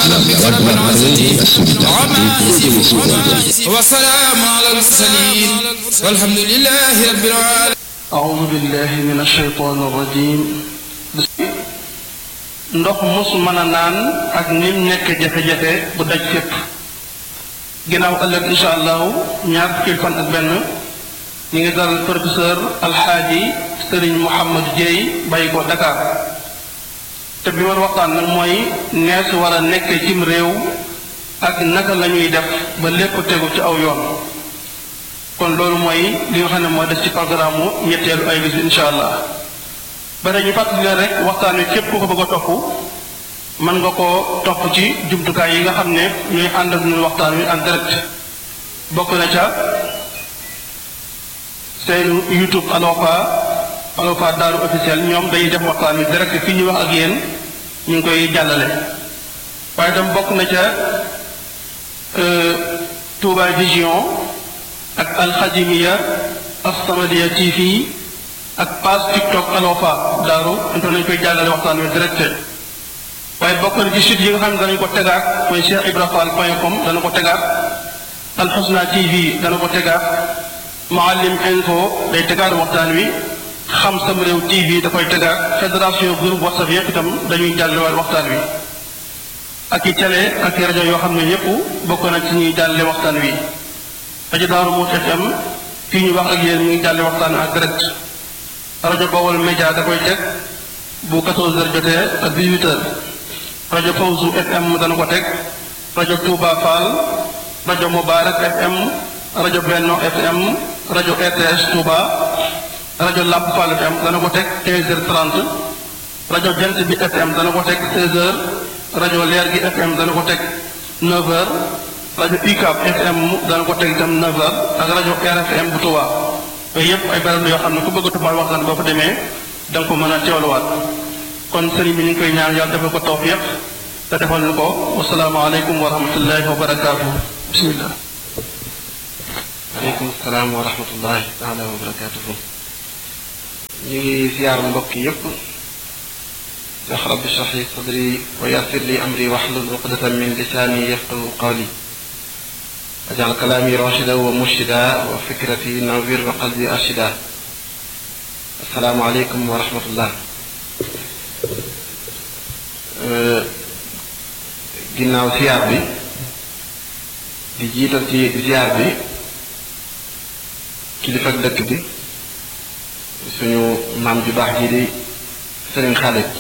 ربك رب العزة عما يصفون وسلام على المرسلين والحمد لله رب العالمين أعوذ بالله من الشيطان الرجيم ndox mus mën a naan ak nim nekk jafe-jafe bu daj fépp ginnaaw ëllëg incha allahu ñaar fukki fan ak benn ñu ngi dal professeur alxaaji sëriñ Mouhamad Dieye bàyyi ko Dakar te bi war waxtaan nag mooy nees war a nekk cim réew ak naka la ñuy def ba lépp tegu ci aw yoon kon loolu mooy li nga xam ne moo des ci programme mu ñetteelu ay bis bi incha allah ba ñu fàttali leen rek waxtaan wi képp ku ko bëgg a topp mën nga koo topp ci jumtukaay yi nga xam ne ñooy ànd ak ñun waxtaan wi en direct bokk na ca seen YouTube Alwafa Alwafa Daaru officiel ñoom dañuy def waxtaan wi direct fii ñu wax ak yéen ñu ngi koy jàllale waaye tam bokk na ca Touba Vision ak Alxadimiya As-Samadiyya TV ak page TikTok Alwafa Daaru into nañu koy jàllale waxtaan wi direct waaye bokk na ci site yi nga xam ne danañu ko tegaat mooy Cheikh Ibra Fall point com dana ko tegaat Alxusna TV dana ko tegaat Maalim Info day tegaat waxtaan wi xam sam réew TV da koy tegaat fédération groupe WhatsApp yépp itam dañuy jàllale waxtaan wi ak i télé ak i rajo yoo xam ne yépp bokk na ci ñuy jàllale waxtaan wi rajo Daaru Muxti FM fii ñu wax ak yéen ñu ngi jàllale waxtaan wi en direct rajo Bawol Média da koy teg bu 14 heures jotee ak 18 heures rajo Fawzu FM dana ko teg rajo Touba Fall rajo Mubarak FM rajo Benno FM rajo RTS Touba rajo Lamp Fall FM dana ko teg 15h30 rajo Jant bi FM dana ko teg 16h rajo Leer gi FM dana ko teg 9h rajo UCAB FM dana ko teg itam 9h ak rajo RFM bu Touba yooyu yëpp ay barab yoo xam ne ku bëgg a tubaab waxtaan boo fa demee da nga ko mën a teewluwaat kon sëriñ bi ñu ngi koy ñaan yàlla defal ko tawfiq te defal ñu ko wasalaamaaleykum wa rahmatullahi wa barakaatu bismillah aleykum salaam wa rahmatullahi taala wa barakatuhu ñu ngi ziyaar mbokk yépp wax rabbi shrah li sadri wa yassir li amri wahlul uqdatan min lisaani yafqahu qawli ajal kalaami rashida wa murshida wa fikrati nawir wa qalbi arshida assalaamu aleykum wa rahmatullah ginnaaw ziyaar bi di jiital ci ziyaar bi kilifa dëkk bi suñu maam ju baax ji di sëriñ Xaalit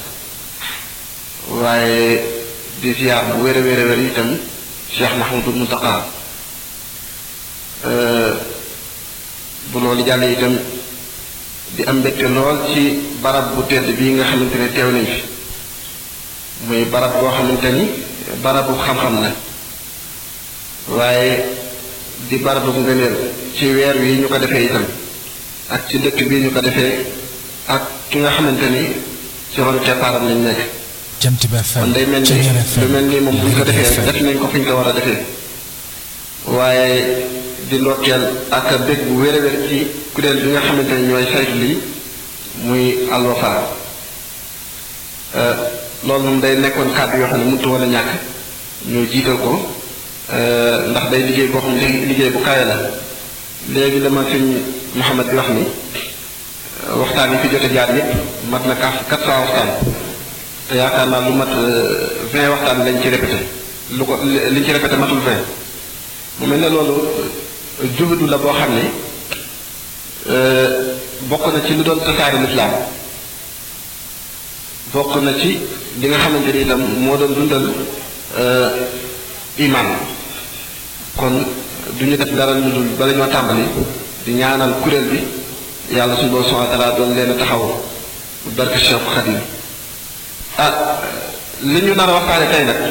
waaye di ziyaar bu wér a wér a wér itam Cheikh Mahmoudou Mountakha bu loolu jàll itam di am mbégte lool ci barab bu tedd bii nga xamante ne teew nañ fi muy barab boo xamante ni barabu xam-xam la waaye di barabu ngëneel ci weer wi ñu ko defee itam ak ci dëkk bii ñu ko defee ak ki nga xamante ni ci ronu keppaaram lañ nekk jant bi FM kon day mel ni lu mel ni moom bu ñu ko defee def nañ ko fi ñu ko war a defee waaye di ndokkeel ak bég bu wér a wér ci kuréel bi nga xamante ni ñooy saytu lii muy Alwafa loolu moom day nekkoon kàddu yoo xam ne mënut woon a ñàkk ñu jiital ko ndax day liggéey boo xam ne liggéey bu kawe la léegi la ma sëñ Mouhamed bi wax ni waxtaan yi fi jot a jaar yépp mat na quatre quatre cent waxtaan te yaakaar naa lu mat vingt waxtaan lañ ci répété lu ko liñ ci répété matul vingt mu mel ne loolu juhudu la boo xam ne bokk na ci lu doon tasaare lislaam bokk na ci li nga xamante ni itam moo doon dundal iman kon du ñu def dara lu dul bala ñoo tàmbali di ñaanal kuréel bi yàlla suñu boroom subhanahu wa taala doon leen taxaw barke Cheikh Khadim ah li ñu nar a waxtaane tey nag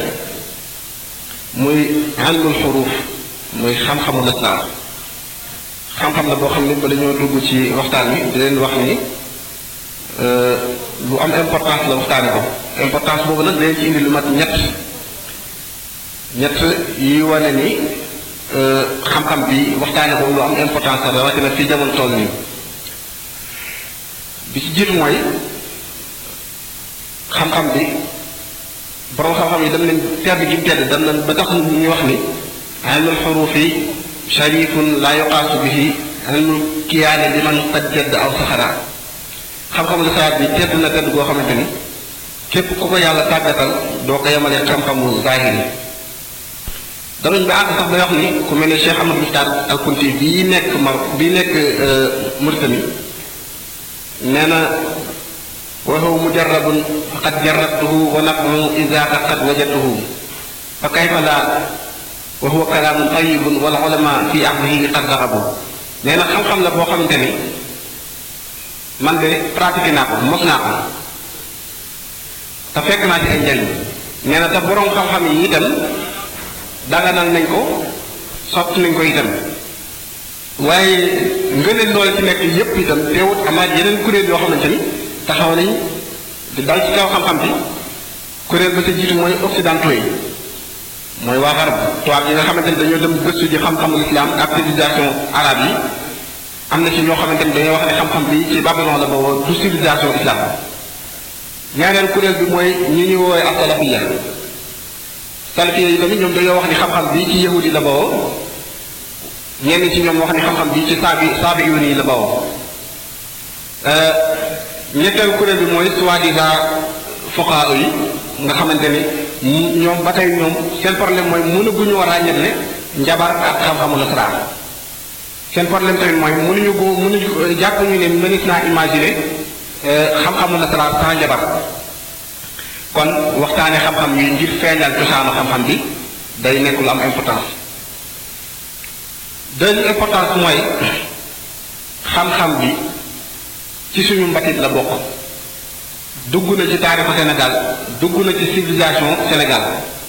muy ilmul xuruuf muy xam-xamu lislaam xam-xam la boo xam ne bala ñoo dugg ci waxtaan wi di leen wax ni lu am importance la waxtaane ko importance boobu nag dañ ci indi lu mat ñett ñett yi wane ni xam-xam bi waxtaane ko lu am importance la rawatina fi jamono toll nii bi ci jiitu mooy xam-xam bi borom xam-xam yi dem nañ tedd gi mu tedd dem nañ ba tax ñu wax ni ilmul xurufi sharifun la yuqaasu bihi ilmul kiyaane li man qad jadd aw saxara xam-xamu lisaat bi tedd na tedd goo xamante ni képp ku ko yàlla tàggatal doo ko yemalee xam-xamu zahir yi danañ ba àgg sax day wax ni ku mel ne Cheikh Amadou Mokhtar al Kunti bii nekk ma bii nekk Mauritanie nee na wa huwa mujarrabun faqad jarrabtuhu wa naf'u izaaka qad wajadtuhu fa kayfa la wa huwa kalaamun tayyibun wal ulama fi ahlihi qad raxabu nee na xam-xam la boo xamante ni man de pratiqué naa ko mos naa ko te fekk naa ci ay njariñ nee na te boroom xam-xam yi itam daganal nañ ko sotti nañ ko itam waaye ngëneel loolu ci nekk yépp itam teewut amaat yeneen kuréel yoo xamante ni taxaw nañ di dal ci kaw xam-xam bi kuréel ba sa jiitu mooy occidentaux yi mooy waa xarab tubaab yi nga xamante ni dañoo dem gëstu ji xam-xamul islam ak civilisation arabe yi am na ci ñoo xamante ni dañoo wax ne xam-xam bi ci Babylon la boobu du civilisation islam ñaareel kuréel bi mooy ñi ñuy woowee ak salafiya salafiya yi tamit ñoom dañoo wax ni xam-xam bi ci yahudi la bawoo ñenn ci ñoom wax ni xam-xam bi ci saabi saabi yoon yi la bawoo ñetteel kuréel bi mooy soi-disant fuqahaa yi nga xamante ni ñoom ba tey ñoom seen problème mooy mënaguñu war a ràññetle njabar ak xam-xamu nasaraan seen problème tamit mooy mënuñu ko mënuñu jàpp ñu ne mënees naa imaginer xam-xamu nasaraan sans njabar kon waxtaane xam-xam yi ngir feeñal cosaanu xam-xam bi day nekk lu am importance deuxième importance mooy xam-xam bi ci suñu mbatit la bokk dugg na ci taarixu Sénégal dugg na ci civilisation Sénégal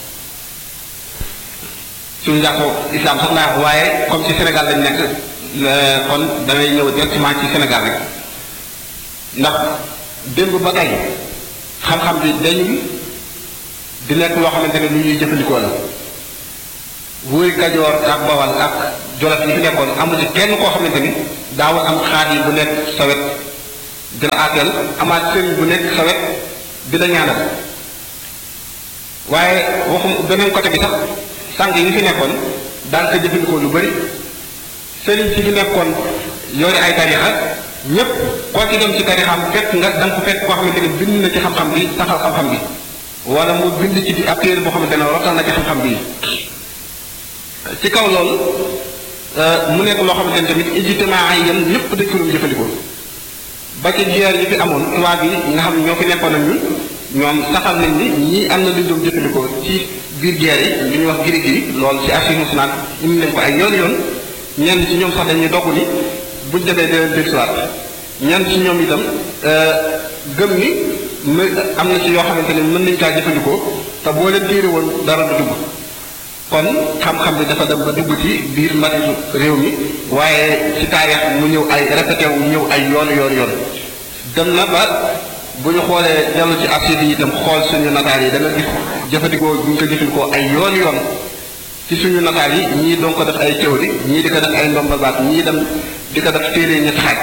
civilisation islam sax naa wax waaye comme ci Sénégal lañ nekk kon damay ñëw directement ci Sénégal rek ndax démb ba tey xam-xam bi dañuy di nekk loo xamante ne lu ñuy jëfandikoo la wuy Kajoor ak Bawal ak Jolof yi fi nekkoon amul ci kenn koo xamante ni daawul am xaar yi bu nekk sa wet di la àggal amaat sëriñ bu nekk sa wet di la ñaanal waaye waxum beneen côté bi sax sànq yi fi nekkoon daan ko jëfandikoo lu bari sëriñ si fi nekkoon yore ay tarixa ñépp koo ci dem ci tarixam fekk nga da nga ko fekk koo xamante ni bind na ci xam-xam bi saxal xam-xam bi wala mu bind ci di ab téere boo xamante ne rotal na ci xam-xam bi ci kaw loolu mu nekk loo xamante ne tamit ijtimaa yi yam ñépp dañ ko doon jëfandikoo ba ci jiyaar yi fi amoon tubaab yi nga xam ne ñoo fi nekkoon ak ñun ñoom saxal nañ ni ñii am na lu ñu doon jëfandikoo ci biir guerre yi lu ñuy wax giri giri loolu ci archive nationale indi nañ ko ay yoon yoon ñenn ci ñoom sax dañuy dogg ni buñ demee deneen dellusiwaat ñenn ci ñoom itam gëm ni m am na ci yoo xamante ne mën nañ kaa jëfandikoo te boo leen téere woon dara du dugg kon xam-xam bi dafa dem ba dugg ci biir mbatitu réew mi waaye ci taarix mu ñëw ay répété wu ñëw ay yoon yoon yoon dem na ba bu ñu xoolee dellu ci archive yi itam xool suñu nataal yi da nga gis jëfandikoo bu ñu ko jëfandikoo ay yoon yoon ci suñu nataal yi ñii doon ko def ay théorie ñii di ko def ay ndombal baat ñii dem di ko def téere ñetti xaaj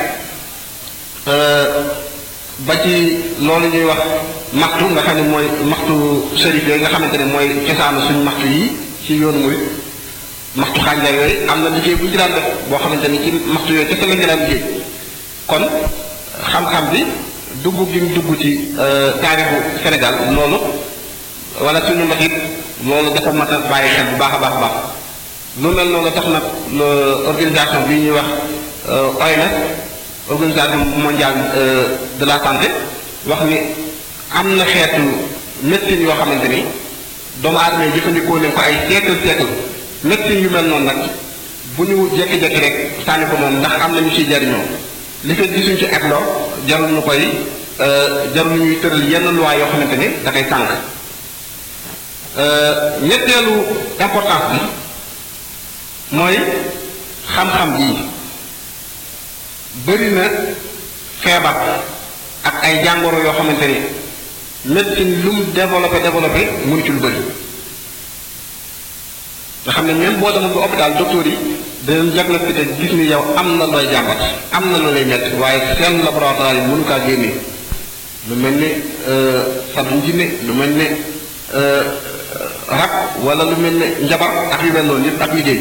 ba ci loolu ñuy wax maxtu nga xam ne mooy maxtu sharif yooyu nga xamante ne mooy cosaanu suñu maxtu yi ci yoonu murit maxtu xànjar yooyu am na liggéey bu ñu ci daan def boo xamante ni ci maxtu yooyu kese lañ ci daan liggéey kon xam-xam bi dugg gi mu dugg ci taarixu Sénégal loolu wala suñu mbatit loolu dafa mat a bàyyi xel bu baax a baax a baax lu mel noonu tax nag organisation bi ñuy wax OMS organisation mondiale de la santé wax ni am na xeetu médecine yoo xamante ni doomu aadama yi jëfandikoo nañ ko ay siècle siècle médecine yu mel noonu nag bu ñu jékki-jékki rek sànni ko moom ndax am na ñu ciy jariñoo li fekk gisuñ ci etloo jarul ñu koy jarul ñuy tëral yenn loi yoo xamante ni da koy sànq ñetteelu importance bi mooy xam-xam bii bëri na feebar ak ay jàngoro yoo xamante ni médecine lu mu développé développé mënu ci lu bëri nga xam ne même boo demoon ba hôpital docteur yi danañ diagnostiqué gis ni yow am na looy jàmbat am na lu lay métti waaye seen laboratoire yi mënu kaa génne lu mel ni sab njinne lu mel ni rab wala lu mel ne njabar ak yu mel noonu yëpp ak liggéey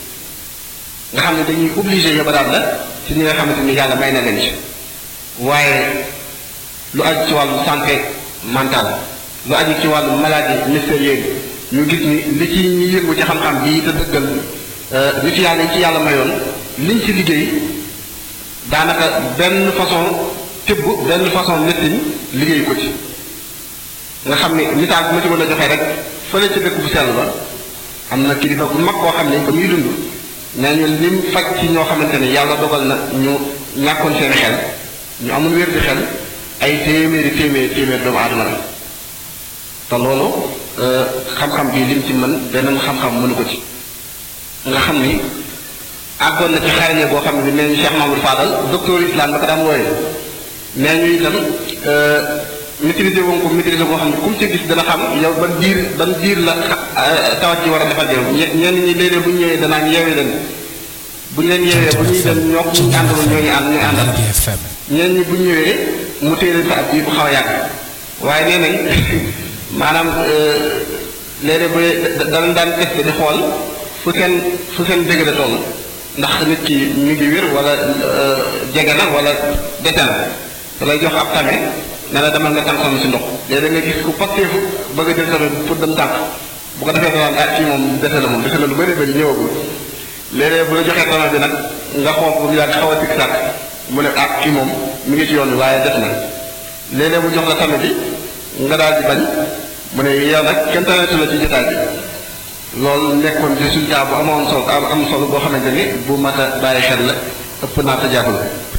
nga xam ne dañuy obligé yabaraat la ci ñi nga xamante ni yàlla may na leen ci waaye lu aju ci wàllu santé mentale lu aju ci wàllu maladie mystérieuse ñu gis ni li ci ñi yëngu ci xam-xam bii te dëggal nit yàlla yi ci yàlla mayoon liñ ci liggéey daanaka benn façon tibb benn façon nettiñ liggéey ko ci nga xam ni misaal bi ma ci mën a joxee rek fële ci dëkk bu sell ba am na kilifa bu mag koo xam ne ba muy dund nee ñu lim faj ci ñoo xamante ne yàlla dogal na ñu ñàkkoon seen xel ñu amul wér di xel ay téeméeri téeméeri téeméeri doomu aadama la te loolu xam-xam bii lim ci mën beneen xam-xam mënu ko ci nga xam ni àggoon na ci xarañe boo xam ne bi nee ñu Cheikh Mamadou Fadal docteur islam ba ko daan wooyee nee ñu itam maîtriser woon ko maîtriser boo xam ne comme ci gis dana xam yow ban diir ban diir la tawat ji war a defal yow ñenn ñi léeg-léeg bu ñu ñëwee danaa yeewee leen bu ñu leen yeewee bu ñuy dem ñoo ko ñu àndaloon ñoo ñu ànd ñu àndal ñenn ñi bu ñu ñëwee mu téye leen fa ab bii bu xaw a yàgg waaye nee nañ maanaam léeg-léeg ba danañ daan testé di xool fu seen fu seen dégg da toll ndax nit ki ñu ngi wér wala jege na wala dete na da lay jox ab tame ne la demal nga tànk si ndox léeg-léeg nga gis ku pasteefu bëgg a jël tame pour dem tànk bu ko defee danaan ah fii moom dese la moom dese na lu bëri bëri ñëwagul léeg-léeg bu la joxee tame bi nag nga xool bu mu yàgg xaw a tikk sàkk mu ne ah fii moom mi ngi ci yoon bi waaye def na léeg-léeg bu jox la tame bi nga daal di bañ mu ne yow nag kenn tanetu la ci jotaay bi loolu nekkoon résultat bu amoon solo am solo boo xamante ni bu mat a bàyyi xel la ëpp naa tajaabul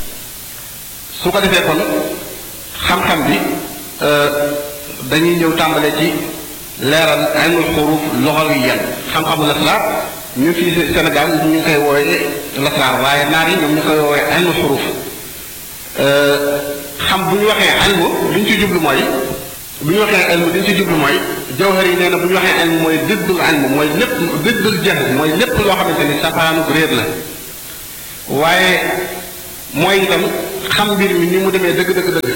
su ko defee kon xam-xam bi dañuy ñëw tàmbale ci leeral ilmul xuruuf lugawiyan xam-xamu lasraar ñu fii Sénégal ñu ngi koy wooye lasraar waaye naar yi ñoom ñu koy wooye ilmul xuruuf xam bu ñu waxee ilmu li ñu ci jublu mooy bu ñu waxee ilmu li ñu ci jublu mooy jawhar yi nee na bu ñu waxee ilmu mooy diddul ilmu mooy lépp diddul jahl mooy lépp loo xamante ni safaanu réer la waaye mooy itam xam mbir mi ni mu demee dëgg dëgg dëgg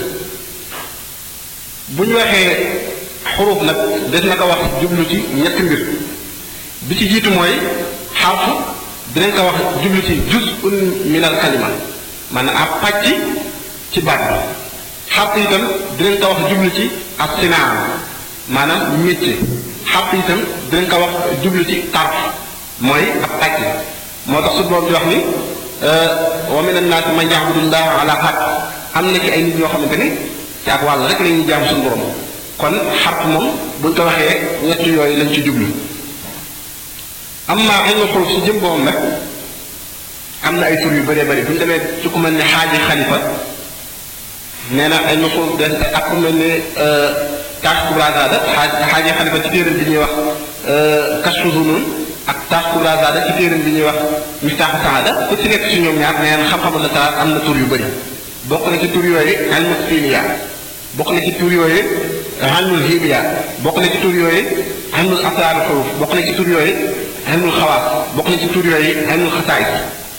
bu ñu waxee xuruuf nag des na ko wax jublu ci ñetti mbir bi ci jiitu mooy xarfu dinañ ko wax jublu ci juz'un min al kalima maanaam ab pàcc ci baat bi xarfu itam dinañ ko wax jublu ci ab sinaa maanaam métier xarfu itam dinañ ko wax jublu ci tarf mooy ab pàcc moo tax su boobu di wax ni wa min annaasi man ya'budu llaaha ala xarf am na ci ay nit ñoo xamante ni ci ak wàll rek la ñuy jaamu suñu borom kon xarf moom buñ ko waxee ñett yooyu lañ ci jublu am naa ilmu xuruf si jëm boobam nag am na ay tur yu bëree bëri bu ñu demee ci ku mel ne xaaji xalifa nee na ilmu xuruf des ak ku mel ne kaas kubrazaada xaaji xalifa ci téeram bi ñuy wax kashfu zunun ak taas kubrazaada ci téeram bi ñuy wax miftaaxu saada ku ci nekk ci ñoom ñaar nee na xam-xamu la taar am na tur yu bëri bokk na ci tur yooyu ilmu fiiliya bokk na ci tur yooyu ilmul hibiya bokk na ci tur yooyu ilmul asraar xuruf bokk na ci tur yooyu ilmul xawaas bokk na ci tur yooyu ilmul xasaayis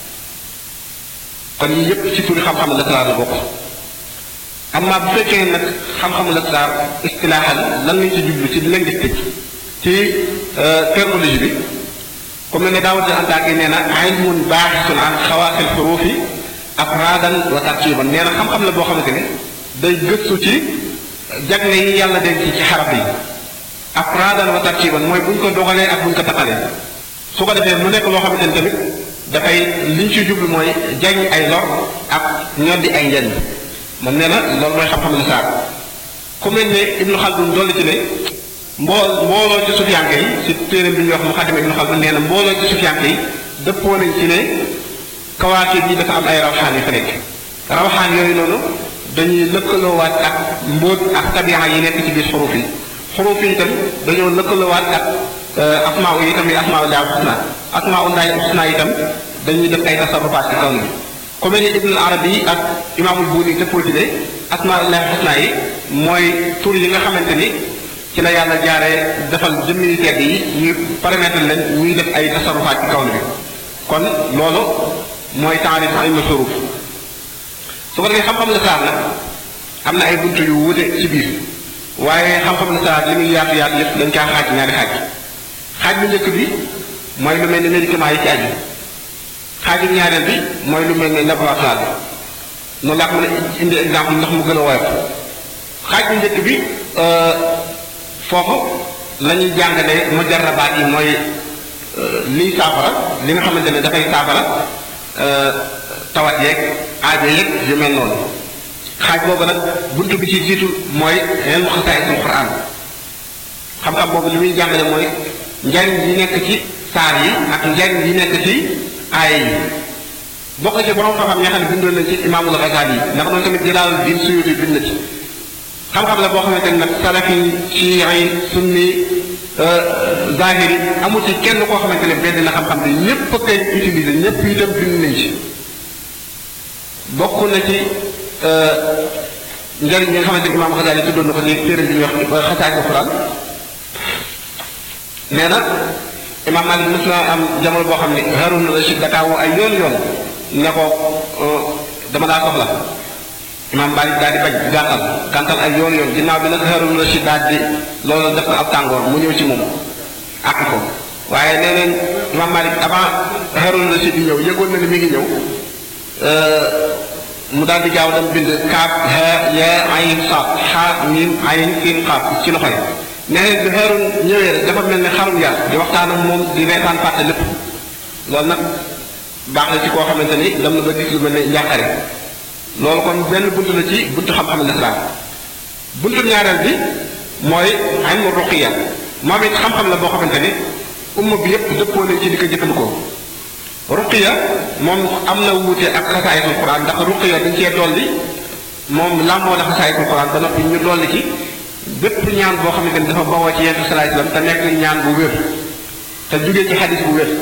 kon yii yépp ci turi xam-xamu lasraar la bokk amma bu fekkee nag xam-xamu lasraar istilaaxal lan lañ ci jublu ci linguistique ci terminologie bi comme ne daawat antaaki nee na ilmun baaxisun an xawaasil xuruufi afraadan wa tartiban nee na xam-xam la boo xamante ne day gëstu ci jagle yi yàlla denc ci xaraf yi afraadan wa tartiban mooy buñ ko dogalee ak buñ ko taqalee su ko defee mu nekk loo xamante ne tamit dafay liñ ci jublu mooy jañ ay lor ak ñoddi ay njariñ moom nee na loolu mooy xam-xam la saar ku mel ne Ibnu Xaldun dolli ci ne mbool mbooloo ci sufiyanke yi ci téeréem bi ñuy wax Muxaddima Ibnu Xaldun nee na mbooloo ci sufiyanke yi dëppoo nañ ci ne kawaakib yi dafa am ay rawxaan yu fa nekk rawxaan yooyu noonu dañuy lëkkaloowaat ak mbóot ak tabixa yi nekk ci biir xuruf yi xuruf yi itam dañoo lëkkaloowaat ak asmaa yi itam yi asmaa u laay xusna asmaa u laay xusna itam dañuy def ay tasarrufaat ci kaw ni ku mel ni ibnul arabi ak imaamul buuni dëppoo ci ne asmaa u laay xusna yi mooy tur yi nga xamante ni ci la yàlla jaaree defal jëmmi tedd yi ñu permettre leen ñuy def ay tasarrufaat ci kaw ni bi kon loolu mooy taarif ilmu xuruf su ko defee xam-xam la saar nag am na ay buntu yu wute ci biir waaye xam-xam na salaat li muy yaatu yaatu yëpp dañ kaa xaaj ñaari xaaj xaaj bu njëkk bi mooy lu mel ni médicament yi ci aju xaaj bu ñaareel bi mooy lu mel ni laboratoire bi noonu laa ko mën a indi exemple ndax mu gën a woyof xaaj bu njëkk bi foofu la ñuy jàngalee mujarrabaat yi mooy liy saafara li nga xamante ne dafay saafara tawat yeeg aajo yeeg yu mel noonu xaaj boobu nag bunt bi ci jiitu mooy ilmu xasaayisul Qur'an xam-xam boobu li muy jàngale mooy njariñ yi nekk ci saar yi ak njariñ yi nekk ci aaya yi bokk ci borom xam-xam ñoo xam ne bindoon nañ ci imaamul Ghazali yi ndax noonu tamit Jalaaluddin Suyuuti bind na ci xam-xam la boo xamante ne nag salafi chiiyi sunni zahiri amul ci kenn koo xamante ne benn na xam-xam bi ñépp a koy utiliser ñépp itam bind nañ ci bokk na ci njëriñ ñi nga xamante ne imaam Ghazali tuddoon na ko ni téere bi ñuy wax xasaayid Alxuraan nee na imaam Maalik mos na am jamono boo xam ne Haarun Rashid dakaa woo ay yoon yoon ne ko dama daa soxla imaam Maalik daal di bañ gàntal gàntal ay yoon yoon ginnaaw bi nag Haarun Rashid daal di loolu def na ab tàngoor mu ñëw ci moom àq ko waaye nee nañ imaam Maalik avant Haarun Rashid di ñëw yëgoon na ni mi ngi ñëw mu daal di gaaw dem bind kaaf ha ya ayin saat xa miim ayin siin xaaf ci loxo yi nee na bi Haarun ñëwee rek dafa mel ni xarum yar di waxtaan ak moom di reetaan fàtte lépp loolu nag baax na ci koo xamante ni dem na ba gis lu mel ne njàqare loolu kon benn buntu la ci buntu xam-xam lislaam buntu ñaareel bi mooy ilmu ruqiya moom it xam-xam la boo xamante ni umma bi yépp dëppoo nañ ci di ko jëfandikoo ruqiya moom am na wuute ak xasaayitul quran ndax ruqiya dañ cee dolli moom làmboo na xasaayitul quran ba noppi ñu dolli ci bépp ñaan boo xamante ni dafa bawoo ci yenn salaay salaam te nekk ñaan bu wér te jugee ci xadis bu wér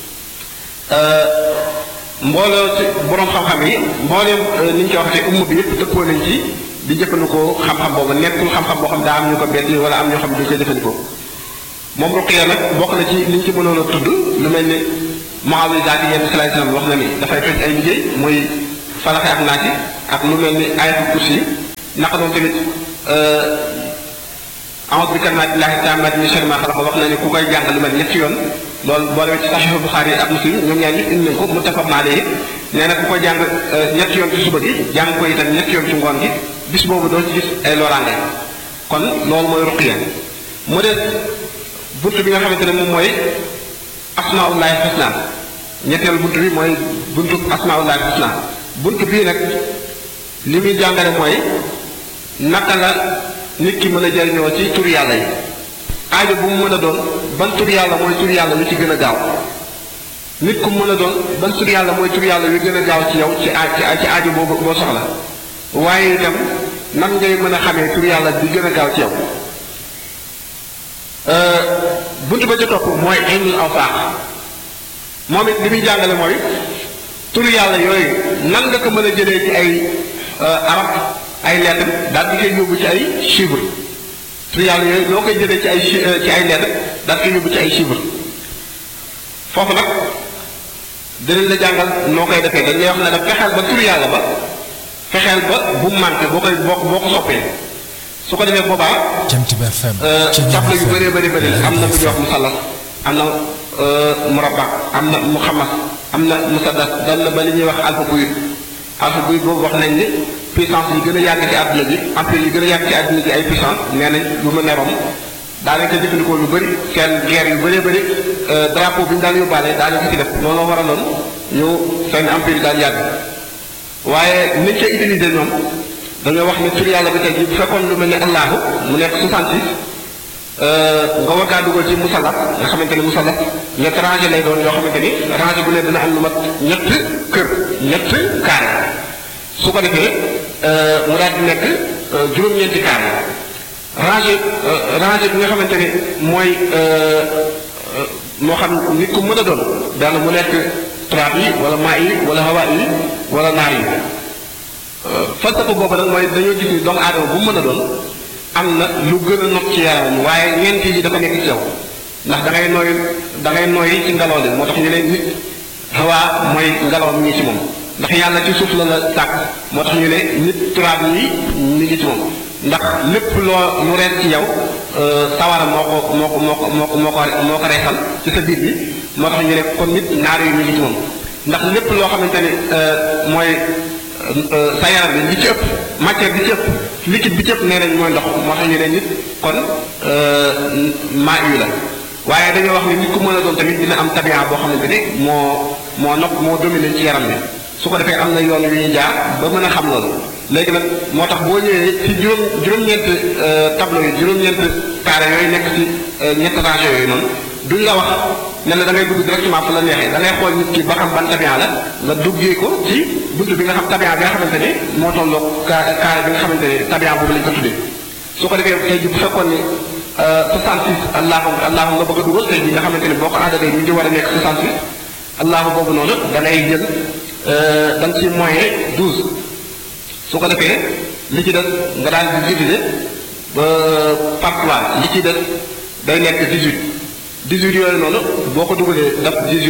mbooloo ci borom xam-xam yi mbooleem ni ñu ko waxee umma bi yëpp dëppoo nañ ci di jëfandikoo xam-xam boobu nekkul xam-xam boo xam daa am ñu ko bett wala am ñoo xam ne duñ koy jëfandikoo moom ruqiya nag bokk na ci li ñu ci mënoon a tudd lu mel ni muawizaat yi yenn salaay salaam wax na ni dafay fekk ay liggéey muy falaxe ak naati ak lu mel ni ayatul kursi yi naka noonu tamit a'uuzu bi kalimaatillaahi taammaati min sharri maa xalaq wax na ni ku koy jàng lu mel ñetti yoon loolu boo demee ci saxiixu Buxaari ak Muslim ñoom ñaar ñëpp indi nañ ko muttafaq alayhi nee na ku ko jàng ñetti yoon ci suba gi jàng ko itam ñetti yoon ci ngoon gi bis boobu doo ci gis ay loraange kon loolu mooy ruqiya mu des bunt bi nga xamante ne moom mooy asmaullahi xusna ñetteel bunt bi mooy buntu asmaullahi xusna bunt bii nag li muy jàngale mooy naka la nit ki mën a jariñoo ci tur yàlla yi aajo bu mu mën a doon ban tur yàlla mooy tur yàlla lu ci gën a gaaw nit ku mën a doon ban tur yàlla mooy tur yàlla yu gën a gaaw ci yow ci ci aajo boobu boo soxla waaye itam nan ngay mën a xamee tur yàlla bi gën a gaaw ci yow bunt ba ca topp mooy ilmul awsaax moom it li muy jàngale mooy tur yàlla yooyu nan nga ko mën a jëlee ci ay arab ay lettre daal di koy yóbbu ci ay chiffre tur yàlla yooyu loo koy jëlee ci ay ci ay lettre daal koy yóbbu ci ay chiffre foofu nag dinañ la jàngal noo koy defee dañ lay wax ne da fexeel ba tur yàlla ba fexeel ba bu mu manqué boo koy boo boo ko soppee su ko defee boobaa. Jant bi FM. tabla yu bëree bëri bëri am na bu ñuy wax musallas am na murabba am na muxammas am na musaddas dem na ba li ñuy wax alfa buy alfa buy boobu wax nañ ni puissance yi gën a yàgg ci àdduna bi empire yi gën a yàgg ci àdduna bi ay puissance nee nañ lu mel ne Rome daanaka jëfandikoo lu bëri seen guerre yu bëree bëri drapeau bi ñu daan yóbbaale daanaka ko ci def looloo waraloon ñu seen empire yi daan yàgg waaye niñ koy utiliser ñoom dañoo wax ne tur yàlla bi tey jii bu fekkoon lu mel ni allahu mu nekk 66 nga war kaa dugal ci musallaf nga xamante ni musallaf ñett rangé lay doon yoo xamante ni rangé bu ne dina am lu mat ñett kër ñett carré su ko defee mu daal di nekk juróom-ñeenti carré rangé rangé bi nga xamante ni mooy moo xam nit ku mën a doon daana mu nekk turaab yi wala maa yi wala hawa yi wala naar yi falsafa boobu nag mooy dañoo gis ni doomu aadama bu mu mën a doon am na lu gën a not ci yaramam waaye ñeent yi dafa nekk ci yow ndax da ngay nooy da ngay nooy ci ngelaw li moo tax ñu ne nit xawaa mooy ngelaw mi ngi ci moom ndax yàlla ci suuf la la sàkk moo tax ñu ne nit turaab yi mi ngi ci moom ndax lépp loo lu rees ci yow sawara moo ko moo ko moo ko moo ko moo ko moo ko reesal ci sa biir bi moo tax ñu ne kon nit ñaar yu ñu ngi ci moom ndax lépp loo xamante ni mooy sa yaram bi li ci ëpp matière bi ci ëpp liquide bi ci ëpp nee nañ mooy ndox moo tax ñu ne nit kon maa yu la waaye dañoo wax ni nit ku mën a doon tamit dina am tabian boo xamante ni moo moo nopp moo dominé ci yaram bi su ko defee am na yoon yu ñuy jaar ba mën a xam loolu léegi nag moo tax boo ñëwee ci juróom juróom-ñeent tableau yi juróom-ñeent carré yooyu nekk ci ñett rangées yooyu noonu duñ la wax ne la da ngay dugg directement fu la neexee da ngay xool nit ki ba xam ban tabian la nga duggee ko ci buntu bi nga xam tabian bi nga xamante ni moo tolloo carré bi nga xamante ni tabian boobu lañ ko tuddee su ko defee tey ji bu fekkoon ni 66 allahu allahu nga bëgg a dugal tey ji nga xamante ni boo ko àndalee ñu ngi war a nekk 68 allahu boobu noonu da ngay jël da nga ci moyen 12 su ko defee li ci des nga daal di diviser ba par 3 li ci des day nekk 18 18 yooyu noonu boo ko dugalee daf 18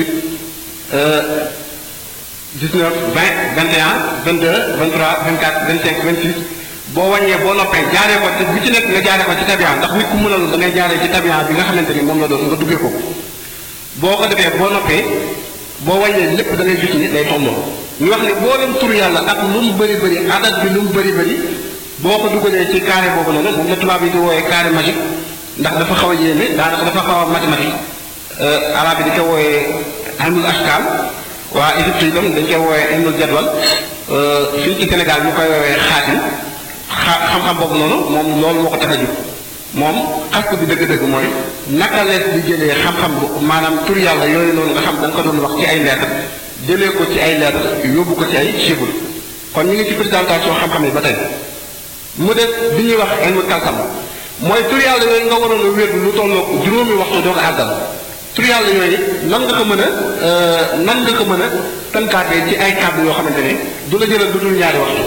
19 20 21 22 23 24 25 26 boo wàññee boo noppee jaaree ko te bu ci nekk nga jaaree ko ci tabian ndax nit ku mënal da ngay jaaree ci tabian bi nga xamante ni moom la doon nga duggee ko boo ko defee boo noppee boo wàññee lépp da ngay gis ni day tolloo ñu wax ne boo leen tur yàlla ak lu mu bëri bëri adat bi lu mu bëri bëri boo ko dugalee ci carré boobu noonu moom la tubaab yi di wooyee carré magique ndax dafa xaw a yéeme daanaka dafa xaw a mathématique arabe yi di ko wooyee ilmul ashkal waa Égypte yi tam dañ koy wooyee ilmul jadwal fii ci Sénégal ñu koy woowee xaatim xa xam-xam boobu noonu moom loolu moo ko tax a jóg moom xas bi dëgg-dëgg mooy naka lees di jëlee xam-xam bu maanaam tur yàlla yooyu noonu nga xam da nga ko doon wax ci ay lettres jëlee ko ci ay lettres yóbbu ko ci ay chiffres kon ñu ngi ci présentation xam-xam yi ba tey mu def bi ñuy wax ilmu kalsam mooy tur yàlla yooyu nga waroon a wér lu tolloo juróomi waxtu doo ko àggal tur yàlla yooyu nan nga ko mën a nan nga ko mën a tënkaatee ci ay kàddu yoo xamante ne du la jëlal du dul ñaari waxtu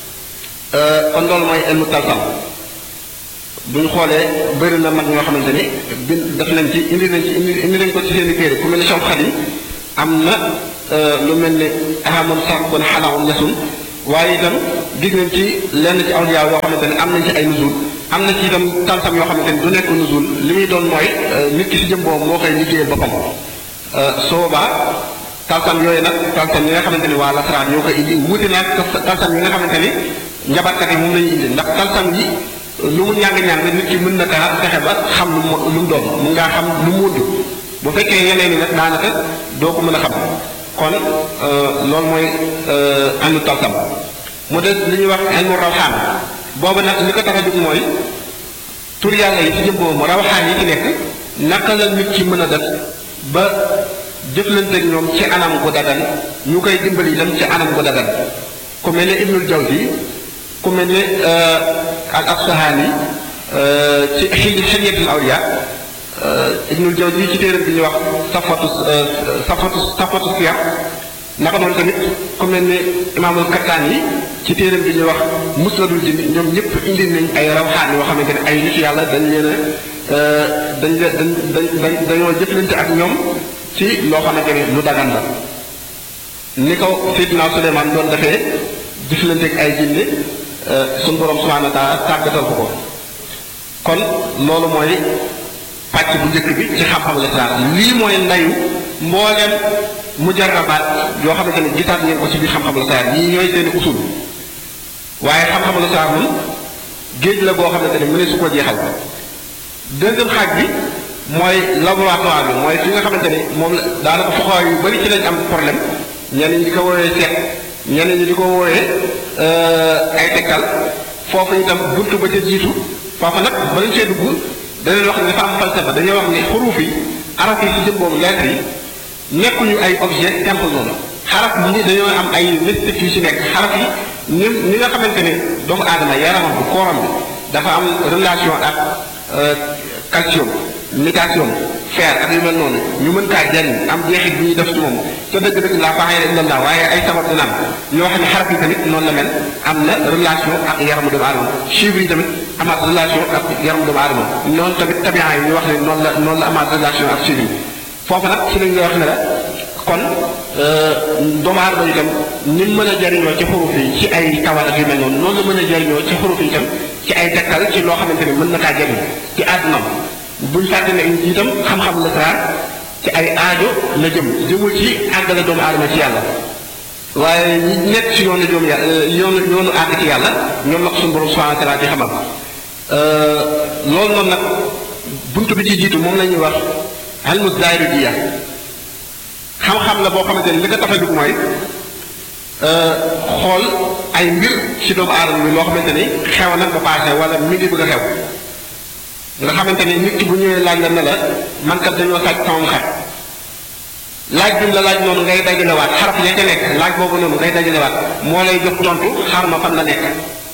kon loolu mooy ilmu kalsam bu ñu xoolee bëri na mag ñoo xamante ni bin def nañ ci indi nañ ci indi indi nañ ko ci seen i téere ku mel ne Cheikh Khadim am na lu mel ne ahamon sax kon xalaawum nasum waaye itam gis nañ ci lenn ci awliya yoo xamante ne am nañ ci ay nuzul am na ci itam talsam yoo xamante ni du nekk nuzul li muy doon mooy nit ki si jëm boobu moo koy liggéeyal boppam soo boobaa talsam yooyu nag talsam yi nga xamante ni waa lasaraan ñoo koy indi wuute naag talsam yi nga xamante ni njabarkat yi moom la ñuy indi ndax talsam yi lu mu ñàng-ñàng nit ki mën na kaa fexe ba xam lu mu lu mu doon mun ngaa xam lu mu wund bu fekkee yeneen yi nag daanaka doo ko mën a xam kon loolu mooy àndu talsam mu des li ñuy wax ilmu rawxaan boobu nag li ko tax a jóg mooy tur yàlla yi ci jëm boobu rawxaan yi ci nekk naka la nit ki mën a def ba jëflante ak ñoom ci anam gu dagan ñu koy dimbali itam ci anam gu dagan ku mel ne Ibnul Jawzi ku mel ne al Asfahani ci xil xilyatul awliya Ibnul Jawzi ci téeram bi ñuy wax safatu safatu safatu siyar naka noonu tamit ku mel ne imaamul Kattaan yi ci téeram bi ñuy wax musnadul jinni ñoom ñëpp indi nañ ay rawxaan yoo xamante ne ay nit yàlla dañ leen a dañ leen dañ dañ dañoo jëflante ak ñoom ci loo xamante ne lu dagan la ni ko Seydina Suleymaan doon defee jëflante ak ay jinne suñu borom subhaanahu wa taala tàggatal ko ko kon loolu mooy pàcc bu njëkk bi ci xam-xam lislaam lii mooy ndayu mbooleem mujarrabaat yoo xamante ne gisaat ngeen ko ci biir xam-xam lislaam yii ñooy seeni usul waaye xam-xam lislaam moom géej la boo xamante ne mu ne su ko jeexal deuxième xaaj bi mooy laboratoire bi mooy fi nga xamante ne moom la daanaka foxawaay yu bari ci lañ am problème ñenn ñi di ko woowee seet ñenn ñi di ko woowee ay tegtal foofu itam buntu ba ca jiitu foofu nag ba lañ see dugg dañuy wax ne dafa am falsafa dañuy wax ne xuruuf yi araf yi ci jëm boobu lettre yi nekkuñu ay objet simple noonu xaraf yi dañoo am ay mystique yu ci nekk xaraf yi ni ni nga xamante ne doomu aadama yaramam bi kooram bi dafa am relation ak calcium mutation fer ak yu mel noonu ñu mën kaa jariñ am jeexit bi ñuy def ci moom te dëgg-dëgg laa faaxee illa allah waaye ay sabab dina am ñoo xam ne xaraf yi tamit noonu la mel am na relation ak yaramu doomu aadama chiffres yi tamit amaat relation ak yaramu doomu aadama noonu tamit tabian yi ñu wax ne noonu la noonu la amaat relation ak chiffres yi foofu nag ci lañ lay wax ne la kon doomu aadama itam ni mën a jariñoo ci xuruf yi ci ay tawat ak yu mel noonu noonu la mën a jariñoo ci xuruf yi itam ci ay tegtal ci loo xamante ne mën na kaa jëriñ ci àddunam buñ fàtte ne itam xam-xam la saa ci ay aajo la jëm jëmul ci àggale doomu aadama ci yàlla waaye ñi nekk ci yoonu joom yàlla yoonu yoonu àgg ci yàlla ñoom la ko suñu borom subhanahu wa taala di xamal loolu noonu nag buntu bi ci jiitu moom la ñuy wax almu zaahiru jiya xam-xam la boo xamante ni li ko tax a jóg mooy xool ay mbir ci doomu aadama bi loo xamante ni xew na ba paase wala mi ngi bëgg a xew nga xamante ni nit ki bu ñëwee laaj la ne la man kat dañoo sàcc sama xar laaj bi mu la laaj noonu ngay dajalewaat xaraf ya ca nekk laaj boobu noonu ngay dajalewaat moo lay jox tontu xar ma fan la nekk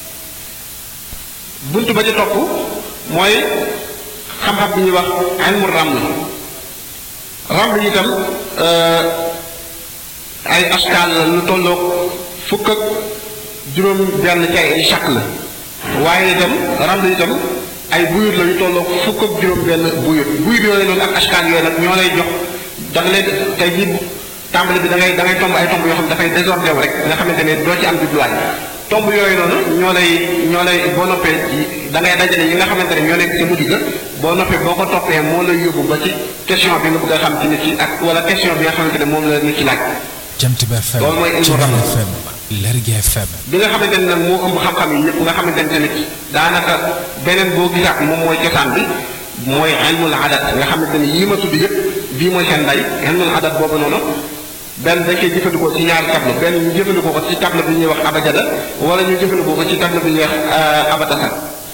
buntu ba ca topp mooy xam-xam bi ñuy wax ilmu raml raml itam ay askaal la lu tolloog fukk ak juróom benn ci ay chaq la waaye itam raml itam ay buyut la yu tolloog fukk ak juróom benn buyut buyut yooyu noonu ak askaal yooyu nag ñoo lay jox da nga leen tey jii tàmbali bi da ngay da ngay tomb ay tomb yoo xam ne dafay désordre wu rek nga xamante ne doo ci am jubluwaay tomb yooyu noonu ñoo lay ñoo lay boo noppee da ngay dajale yi nga xamante ne ñoo nekk ci mujj ga boo noppee boo ko toppee moo lay yóbbu ba ci question bi nga bëgg a xam ci nit ki ak wala question bi nga xamante ne moom la nit ki laaj. Jant Ba FM loolu mooy ilmu raml FM Lergui FM bi nga xamante ne nag moo ëmb xam-xam yi yëpp nga xamante ne tamit daanaka beneen boo gisaat moom mooy cosaan bi mooy ilmul adat nga xamante ne yii ma tudd yëpp bii mooy seen nday ilmul adat boobu noonu benn dañ koy jëfandikoo ci ñaari tableau benn ñu jëfandikoo ko ci tableau bi ñuy wax abajada wala ñu jëfandikoo ko ci tableau bi ñuy wax abatasa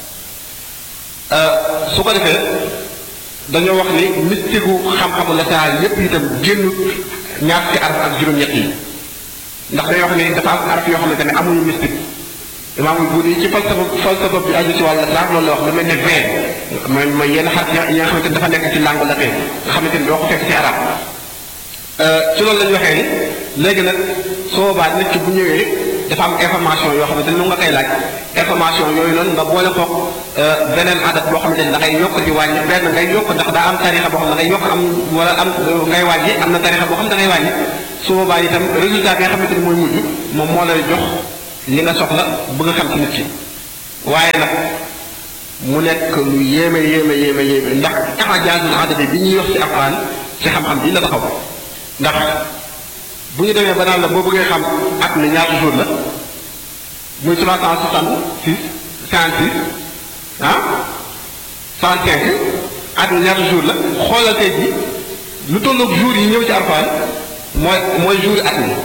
su ko defee dañoo wax ni mystique gu xam-xamu la saa yépp itam génn ñaar ci araf ak juróom-ñett yi ndax dañoo wax ni dafa am araf yoo xamante ne amuñu mystique imaamul buuni ci falsafa falsafa bi aju ci wàllu laaj loolu la wax lu mel ne vingt mooy mooy yenn xaraf yi nga xamante ne dafa nekk ci langue latin nga xamante ni doo ko fekk ci arab ci loolu la ñu waxee ni léegi nag soo boobaa nit ki bu ñëwee dafa am information yoo xamante ni mu nga koy laaj information yooyu noonu nga boole ko beneen adat boo xamante ni da ngay yokk di wàññi benn ngay yokk ndax daa am tarixa boo xam ne da ngay yokk am wala am ngay wàññi am na tarixa boo xam da ngay wàññi su boobaa itam résultat bi nga xamante ni mooy mujj moom moo lay jox li nga soxla bëgg a xam ci nit ki waaye nag mu nekk lu yéeme yéeme yéeme yéeme ndax taxajaasul adadi bi ñuy wax ci alquran ci xam-xam bi la taxaw ndax bu ñu demee ba naan la boo bëggee xam at mi ñaata jour la muy trois cent soixante six cinquante six ah soixante cinq at mi ñaata jour la xoolal tey ji lu tolloog jour yi ñëw ci alquran mooy mooy jour at mi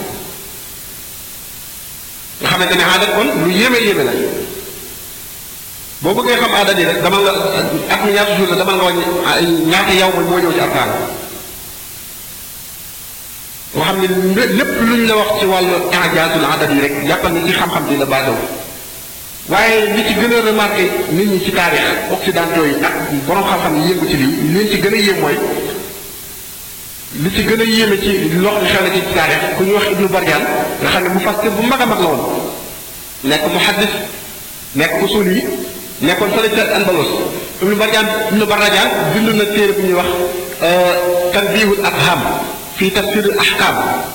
nga xamante ne adat kon lu yéeme yéeme la boo bëggee xam adat yi rek dama nga at mi ñaata jour la dama nga wàññi ñaata yow mooy moo ñëw ci alquran nga xam ne lépp lu ñu la wax ci wàllu injaasul adat yi rek jàppal ni ci xam-xam bi la basé wu waaye li ci gën a remarqué nit ñi ci taarix occidentaux yi ak borom xam-xam yi yëngu ci lii li leen ci gën a yéem mooy li ci gën a yéeme ci loo xam ne xew na ci taarix ku ñuy wax Ibnu Barjaan nga xam ne mu fas bu mag a mag la woon nekk muhaddis nekk usul yi nekkoon fële ca Andalos Ibnu Barjaan Ibnu Barjaan bind na téere bu ñuy wax tanbihul afham fii tafsirul ahkam